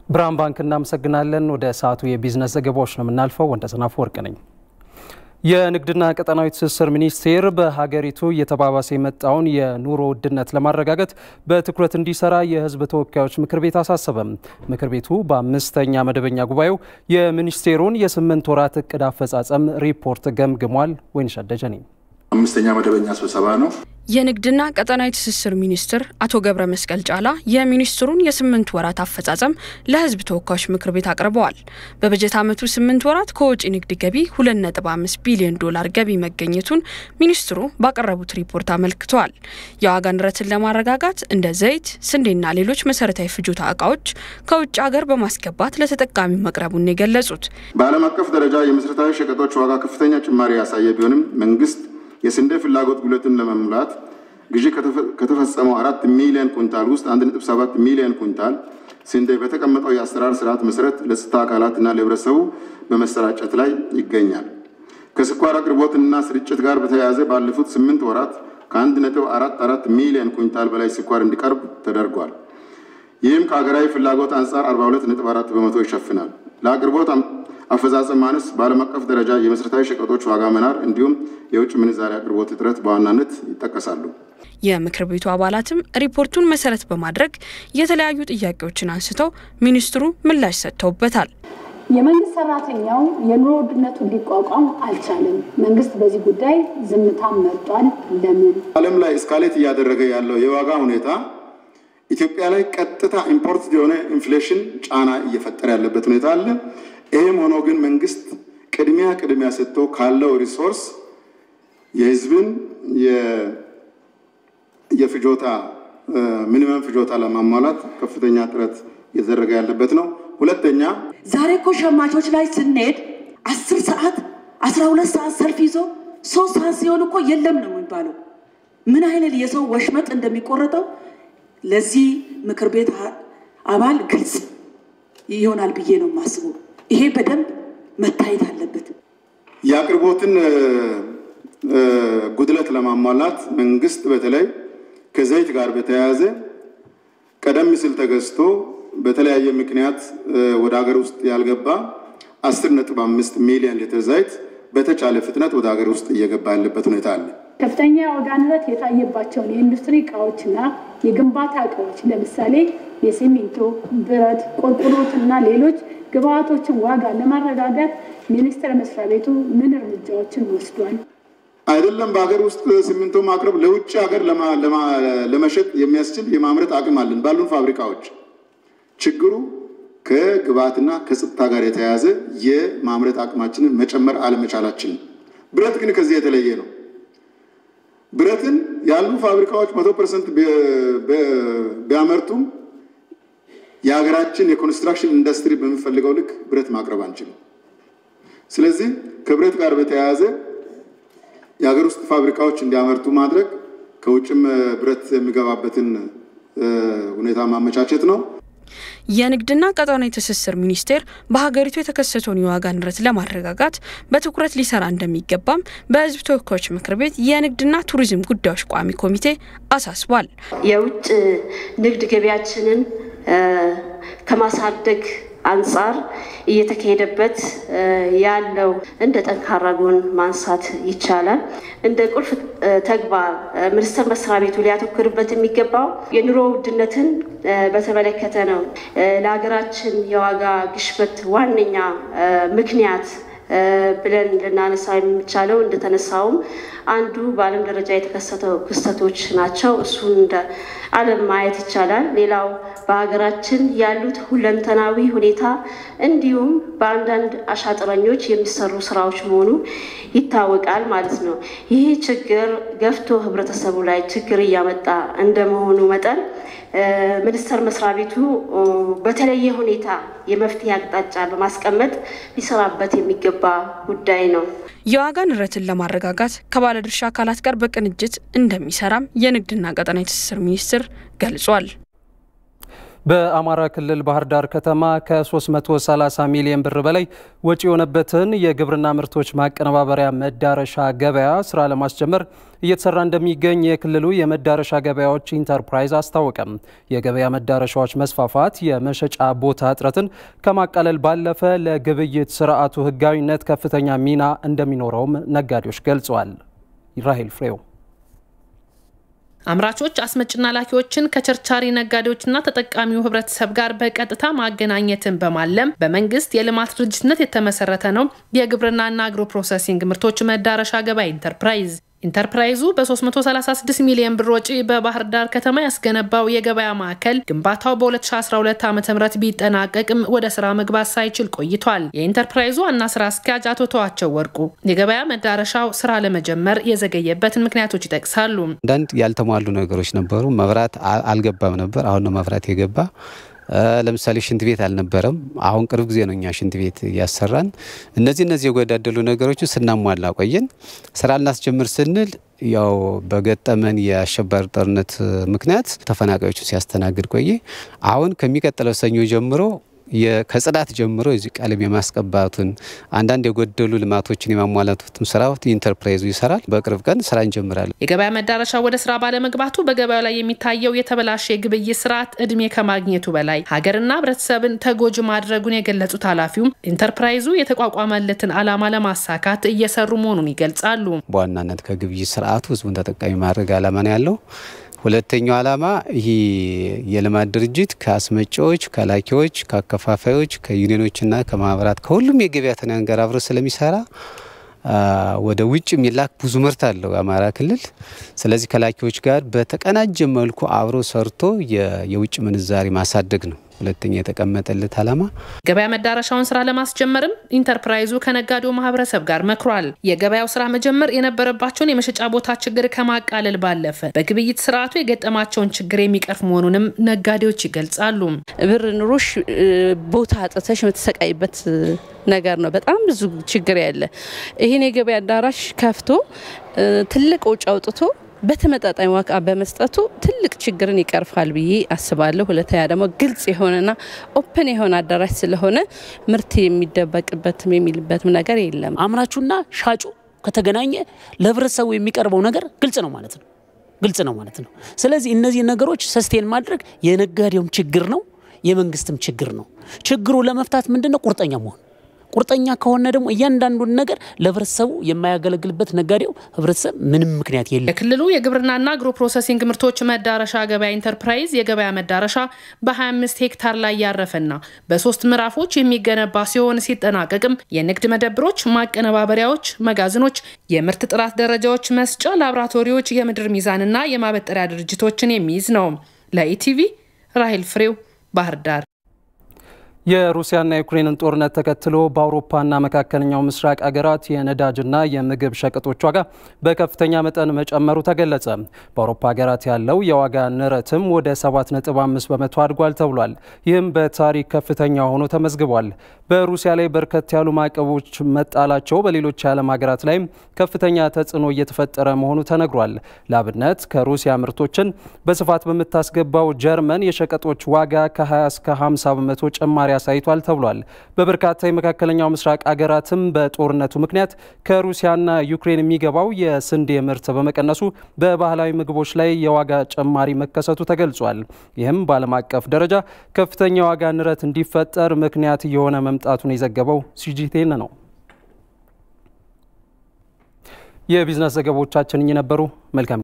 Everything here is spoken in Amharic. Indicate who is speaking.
Speaker 1: ብርሃን ባንክ እናመሰግናለን። ወደ ሰዓቱ የቢዝነስ ዘገባዎች ነው የምናልፈው። ወንደሰናፍ ወርቅ ነኝ። የንግድና ቀጠናዊ ትስስር ሚኒስቴር በሀገሪቱ እየተባባሰ የመጣውን የኑሮ ውድነት ለማረጋገጥ በትኩረት እንዲሰራ የሕዝብ ተወካዮች ምክር ቤት አሳሰበም። ምክር ቤቱ በአምስተኛ መደበኛ ጉባኤው የሚኒስቴሩን የስምንት ወራት እቅድ አፈጻጸም ሪፖርት ገምግሟል። ወይንሸት ደጀኔ
Speaker 2: አምስተኛ መደበኛ ስብሰባ ነው።
Speaker 3: የንግድና ቀጠናዊ ትስስር ሚኒስትር አቶ ገብረ መስቀል ጫላ የሚኒስትሩን የስምንት ወራት አፈጻጸም ለህዝብ ተወካዮች ምክር ቤት አቅርበዋል። በበጀት ዓመቱ ስምንት ወራት ከወጪ ንግድ ገቢ 2.5 ቢሊዮን ዶላር ገቢ መገኘቱን ሚኒስትሩ ባቀረቡት ሪፖርት አመልክተዋል። የዋጋ ንረትን ለማረጋጋት እንደ ዘይት፣ ስንዴና ሌሎች መሰረታዊ ፍጆታ እቃዎች ከውጭ ሀገር በማስገባት ለተጠቃሚው መቅረቡን የገለጹት
Speaker 2: በዓለም አቀፍ ደረጃ የመሰረታዊ ሸቀጦች ዋጋ ከፍተኛ ጭማሪ ያሳየ ቢሆንም መንግስት የስንዴ ፍላጎት ጉለትን ለመሙላት ግዢ ከተፈጸመው አራት ሚሊዮን ኩንታል ውስጥ አንድ ነጥብ ሰባት ሚሊዮን ኩንታል ስንዴ በተቀመጠው የአሰራር ስርዓት መሰረት ለጸጥታ አካላትና ለህብረተሰቡ በመሰራጨት ላይ ይገኛል። ከስኳር አቅርቦትና ስርጭት ጋር በተያያዘ ባለፉት ስምንት ወራት ከአንድ ነጥብ አራት አራት ሚሊዮን ኩንታል በላይ ስኳር እንዲቀርብ ተደርጓል። ይህም ከሀገራዊ ፍላጎት አንጻር 42 ነጥብ አራት በመቶ ይሸፍናል። ለአቅርቦት አፈጻጸም ማነስ በዓለም አቀፍ ደረጃ የመሰረታዊ ሸቀጦች ዋጋ መናር እንዲሁም የውጭ ምንዛሪ አቅርቦት እጥረት በዋናነት ይጠቀሳሉ።
Speaker 3: የምክር ቤቱ አባላትም ሪፖርቱን መሰረት በማድረግ የተለያዩ ጥያቄዎችን አንስተው ሚኒስትሩ ምላሽ ሰጥተውበታል።
Speaker 4: የመንግስት ሰራተኛው የኑሮ ውድነቱ እንዲቋቋም አልቻለም። መንግስት በዚህ ጉዳይ ዝምታን መርጧል። ለምን?
Speaker 2: ዓለም ላይ እስካሌት እያደረገ ያለው የዋጋ ሁኔታ ኢትዮጵያ ላይ ቀጥታ ኢምፖርት የሆነ ኢንፍሌሽን ጫና እየፈጠረ ያለበት ሁኔታ አለ። ይህም ሆኖ ግን መንግስት ቅድሚያ ቅድሚያ ሰጥቶ ካለው ሪሶርስ የህዝብን የፍጆታ ሚኒመም ፍጆታ ለማሟላት ከፍተኛ ጥረት እየተደረገ ያለበት ነው። ሁለተኛ
Speaker 5: ዛሬ እኮ ሸማቾች ላይ ስንሄድ አስር ሰዓት አስራ ሁለት ሰዓት ሰልፍ ይዞ ሶስት ሰዓት ሲሆን እኮ የለም ነው የሚባለው። ምን አይነት የሰው ወሽመጥ እንደሚቆረጠው ለዚህ ምክር ቤት አባል ግልጽ ይሆናል ብዬ ነው የማስበው። ይሄ በደንብ መታየት አለበት።
Speaker 2: የአቅርቦትን ጉድለት ለማሟላት መንግስት በተለይ ከዘይት ጋር በተያያዘ ቀደም ሲል ተገዝቶ በተለያየ ምክንያት ወደ ሀገር ውስጥ ያልገባ አስር ነጥብ አምስት ሚሊዮን ሊትር ዘይት በተቻለ ፍጥነት ወደ ሀገር ውስጥ እየገባ ያለበት ሁኔታ አለ።
Speaker 4: ከፍተኛ የዋጋ ንረት የታየባቸውን የኢንዱስትሪ እቃዎችና የግንባታ እቃዎች ለምሳሌ የሲሚንቶ፣ ብረት፣ ቆርቆሮትና ሌሎች ግብአቶችን ዋጋ ለማረጋጋት ሚኒስቴር መስሪያ ቤቱ ምን እርምጃዎችን ወስዷል?
Speaker 2: አይደለም በሀገር ውስጥ ሲሚንቶ ማቅረብ ለውጭ ሀገር ለመሸጥ የሚያስችል የማምረት አቅም አለን ባሉን ፋብሪካዎች። ችግሩ ከግብአትና ከጸጥታ ጋር የተያያዘ የማምረት አቅማችንን መጨመር አለመቻላችን። ብረት ግን ከዚህ የተለየ ነው። ብረትን ያሉ ፋብሪካዎች መቶ ፐርሰንት ቢያመርቱም የሀገራችን የኮንስትራክሽን ኢንዱስትሪ በሚፈልገው ልክ ብረት ማቅረብ አንችልም። ስለዚህ ከብረት ጋር በተያያዘ የሀገር ውስጥ ፋብሪካዎች እንዲያመርቱ ማድረግ፣ ከውጭም ብረት የሚገባበትን ሁኔታ ማመቻቸት ነው።
Speaker 3: የንግድና ቀጠናዊ ትስስር ሚኒስቴር በሀገሪቱ የተከሰተውን የዋጋ ንረት ለማረጋጋት በትኩረት ሊሰራ እንደሚገባም በሕዝብ ተወካዮች ምክር ቤት የንግድና ቱሪዝም ጉዳዮች ቋሚ ኮሚቴ አሳስቧል።
Speaker 6: የውጭ ንግድ ገቢያችንን ከማሳደግ አንጻር እየተካሄደበት ያለው እንደ ጠንካራ ጎን ማንሳት ይቻላል። እንደ ቁልፍ ተግባር ሚኒስቴር መስሪያ ቤቱ ሊያተኩርበት የሚገባው የኑሮ ውድነትን በተመለከተ ነው። ለሀገራችን የዋጋ ግሽበት ዋነኛ ምክንያት ብለን ልናነሳ የሚቻለው እንደተነሳውም አንዱ በዓለም ደረጃ የተከሰተው ክስተቶች ናቸው። እሱን እንደ ዓለም ማየት ይቻላል። ሌላው በሀገራችን ያሉት ሁለንተናዊ ሁኔታ እንዲሁም በአንዳንድ አሻጥረኞች የሚሰሩ ስራዎች መሆኑ ይታወቃል ማለት ነው። ይህ ችግር ገፍቶ ህብረተሰቡ ላይ ችግር እያመጣ እንደመሆኑ መጠን ሚኒስቴር መስሪያ ቤቱ በተለየ ሁኔታ የመፍትሄ አቅጣጫ በማስቀመጥ ሊሰራበት የሚገባ ጉዳይ ነው።
Speaker 3: የዋጋ ንረትን ለማረጋጋት ከባለድርሻ አካላት ጋር በቅንጅት እንደሚሰራም የንግድና ቀጠናዊ ትስስር ሚኒስቴር ገልጿል።
Speaker 1: በአማራ ክልል ባህር ዳር ከተማ ከ330 ሚሊዮን ብር በላይ ወጪ የሆነበትን የግብርና ምርቶች ማቀነባበሪያ መዳረሻ ገበያ ስራ ለማስጀመር እየተሰራ እንደሚገኝ የክልሉ የመዳረሻ ገበያዎች ኢንተርፕራይዝ አስታወቀም። የገበያ መዳረሻዎች መስፋፋት የመሸጫ ቦታ እጥረትን ከማቃለል ባለፈ ለግብይት ስርዓቱ ሕጋዊነት ከፍተኛ ሚና እንደሚኖረውም ነጋዴዎች ገልጸዋል። ራሄል ፍሬው
Speaker 7: አምራቾች አስመጭና ላኪዎችን ከቸርቻሪ ነጋዴዎችና ተጠቃሚው ህብረተሰብ ጋር በቀጥታ ማገናኘትን በማለም በመንግስት የልማት ድርጅትነት የተመሰረተ ነው የግብርናና አግሮ ፕሮሰሲንግ ምርቶች መዳረሻ ገበያ ኢንተርፕራይዝ። ኢንተርፕራይዙ በ336 ሚሊዮን ብር ወጪ በባህር ዳር ከተማ ያስገነባው የገበያ ማዕከል ግንባታው በ2012 ዓ ም ቢጠናቀቅም ወደ ስራ መግባት ሳይችል ቆይቷል። የኢንተርፕራይዙ ዋና ስራ አስኪያጅ አቶ ተዋቸው ወርቁ የገበያ መዳረሻው ስራ ለመጀመር የዘገየበትን ምክንያቶች ይጠቅሳሉ።
Speaker 8: አንዳንድ ያልተሟሉ ነገሮች ነበሩ። መብራት አልገባም ነበር። አሁን ነው መብራት የገባ። ለምሳሌ ሽንት ቤት አልነበረም። አሁን ቅርብ ጊዜ ነው እኛ ሽንት ቤት እያሰራን። እነዚህ እነዚህ የጎዳደሉ ነገሮችን ስናሟላ ቆየን። ስራ ልናስጀምር ስንል ያው በገጠመን የአሸባሪ ጦርነት ምክንያት ተፈናቃዮችን ሲያስተናግድ ቆየ። አሁን ከሚቀጥለው ሰኞ ጀምሮ ከጽዳት ጀምሮ እዚህ ቀለም የማስቀባቱን አንዳንድ የጎደሉ ልማቶችን የማሟላቱትን ስራ ኢንተርፕራይዙ ይሰራል። በቅርብ ቀን ስራ እንጀምራለን።
Speaker 7: የገበያ መዳረሻ ወደ ስራ ባለመግባቱ በገበያው ላይ የሚታየው የተበላሸ የግብይት ስርዓት እድሜ ከማግኘቱ በላይ ሀገርና ሕብረተሰብን ተጎጂ ማድረጉን የገለጹት ኃላፊውም ኢንተርፕራይዙ የተቋቋመለትን ዓላማ ለማሳካት እየሰሩ መሆኑን ይገልጻሉ።
Speaker 8: በዋናነት ከግብይት ስርዓቱ ህዝቡን ተጠቃሚ ማድረግ ዓላማ ነው ያለው። ሁለተኛው ዓላማ ይህ የልማት ድርጅት ከአስመጪዎች፣ ከላኪዎች፣ ከአከፋፋዮች፣ ከዩኒዮኖችና ከማህበራት ከሁሉም የገበያ ተናን ጋር አብሮ ስለሚሰራ ወደ ውጭ የሚላክ ብዙ ምርት አለው የአማራ ክልል። ስለዚህ ከላኪዎች ጋር በተቀናጀ መልኩ አብሮ ሰርቶ የውጭ ምንዛሪ ማሳደግ ነው ሁለተኛ የተቀመጠለት ዓላማ።
Speaker 7: ገበያ መዳረሻውን ስራ ለማስጀመርም ኢንተርፕራይዙ ከነጋዴው ማህበረሰብ ጋር መክሯል። የገበያው ስራ መጀመር የነበረባቸውን የመሸጫ ቦታ ችግር ከማቃለል ባለፈ በግብይት ስርዓቱ የገጠማቸውን ችግር የሚቀርፍ መሆኑንም ነጋዴዎች ይገልጻሉ።
Speaker 9: ብር ኑሮሽ ቦታ አጥተሽ የምትሰቃይበት ነገር ነው። በጣም ብዙ ችግር ያለ ይህን የገበያ አዳራሽ ከፍቶ ትልቅ ወጪ አውጥቶ በተመጣጣኝ ዋጋ በመስጠቱ ትልቅ ችግርን ይቀርፋል ብዬ አስባለሁ። ሁለተኛ ደግሞ ግልጽ የሆነና ኦፕን የሆነ አዳራሽ ስለሆነ ምርት የሚደበቅበትም የሚልበትም ነገር የለም።
Speaker 10: አምራቹና ሻጩ ከተገናኘ ለህብረተሰቡ የሚቀርበው ነገር ግልጽ ነው ማለት ነው ግልጽ ነው ማለት ነው። ስለዚህ እነዚህ ነገሮች ሰስቴን ማድረግ የነጋዴውም ችግር ነው፣ የመንግስትም ችግር ነው። ችግሩ ለመፍታት ምንድን ነው ቁርጠኛ መሆን ቁርጠኛ ከሆነ ደግሞ እያንዳንዱን ነገር ለህብረተሰቡ የማያገለግልበት ነጋዴው ህብረተሰብ ምንም ምክንያት የለም።
Speaker 7: የክልሉ የግብርናና አግሮ ፕሮሰሲንግ ምርቶች መዳረሻ ገበያ ኢንተርፕራይዝ የገበያ መዳረሻ በ25 ሄክታር ላይ ያረፈና በሶስት ምዕራፎች የሚገነባ ሲሆን ሲጠናቀቅም የንግድ መደብሮች፣ ማቀነባበሪያዎች፣ መጋዘኖች፣ የምርት ጥራት ደረጃዎች መስጫ ላቦራቶሪዎች፣ የምድር ሚዛንና የማበጠሪያ ድርጅቶችን የሚይዝ ነው። ለኢቲቪ ራሄል ፍሬው ባህር ዳር።
Speaker 1: የሩሲያና የዩክሬንን ጦርነት ተከትሎ በአውሮፓና መካከለኛው ምስራቅ አገራት የነዳጅና የምግብ ሸቀጦች ዋጋ በከፍተኛ መጠን መጨመሩ ተገለጸ። በአውሮፓ ሀገራት ያለው የዋጋ ንረትም ወደ 7.5 በመቶ አድጓል ተብሏል። ይህም በታሪክ ከፍተኛ ሆኖ ተመዝግቧል። በሩሲያ ላይ በርከት ያሉ ማዕቀቦች መጣላቸው በሌሎች የዓለም ሀገራት ላይም ከፍተኛ ተጽዕኖ እየተፈጠረ መሆኑ ተነግሯል። ለአብነት ከሩሲያ ምርቶችን በስፋት በምታስገባው ጀርመን የሸቀጦች ዋጋ ከ20 እስከ 50 በመቶ ጭማሪ አሳይቷል ተብሏል። በበርካታ የመካከለኛው ምስራቅ አገራትም በጦርነቱ ምክንያት ከሩሲያና ዩክሬን የሚገባው የስንዴ ምርት በመቀነሱ በባህላዊ ምግቦች ላይ የዋጋ ጭማሪ መከሰቱ ተገልጿል። ይህም በዓለም አቀፍ ደረጃ ከፍተኛ የዋጋ ንረት እንዲፈጠር ምክንያት እየሆነ መምጣቱን የዘገበው ሲጂቴን ነው። የቢዝነስ ዘገባዎቻችን እኚህ ነበሩ። መልካም